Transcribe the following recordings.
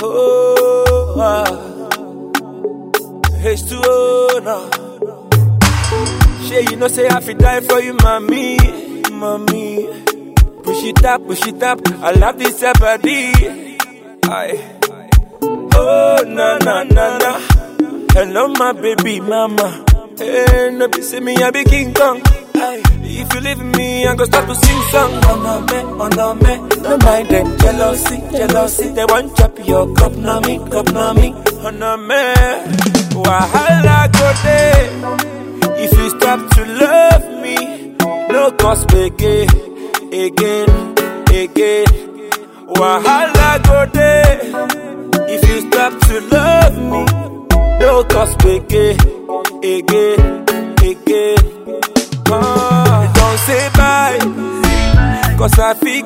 Oh, ah. H2O now. Shay, you know say I fi die for you, mommy, mommy. Push it up, push it up. I love this your body. Aye. Oh na na na na. Hello, my baby mama. Hey, no be see me, I be King Kong. Aye. If you leave me, I go start to sing song. Oh no me, oh no me. No mind them jealousy, jealousy. They want chop your cup, no me, cup, no me. Oh no me. Wahala go day. If you stop to love me, no cause again, again, again. Wahala go day. If you stop to love me, no cause again, again, again. Oh, don't say bye, cause I feel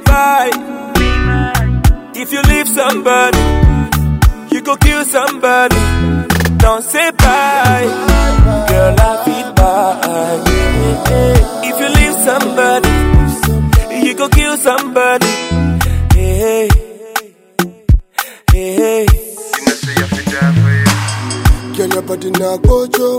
bye. If you leave somebody, you go kill somebody. Don't say bye, girl, I feel bad. If you leave somebody, you go kill somebody. Hey, hey, hey. You know, say I fi die for you. Girl, your body now go jump.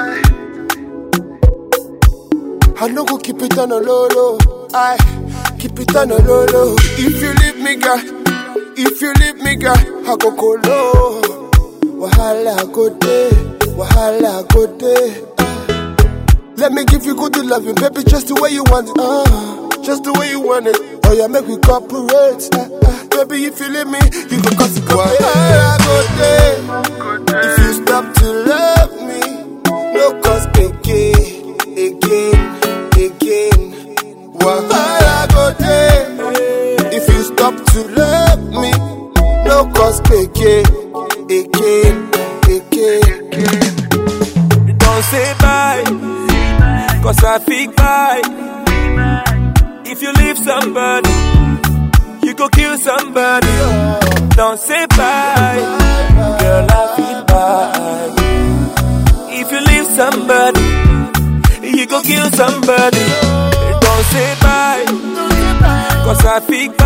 I no go keep it on a low low. I keep it on a low low. If you leave me, girl, if you leave me, girl, I go go low. Wahala go day, wahala go day. Ah. Let me give you good loving, baby, just the way you want it. Uh, just the way you want it. Oh yeah, make we cooperate. Uh, uh, baby, if you leave me, you go cause it Wahala go day. If you stop to love me, no cause again, again, again. Wahala go day. If you stop to love me, no cause again, again, again. Don't say bye, cause I feel bye. If you leave somebody, you go kill somebody. Don't say bye, girl, I feel bad. If you leave somebody, you go kill somebody. Don't say bye, cause I feel bad.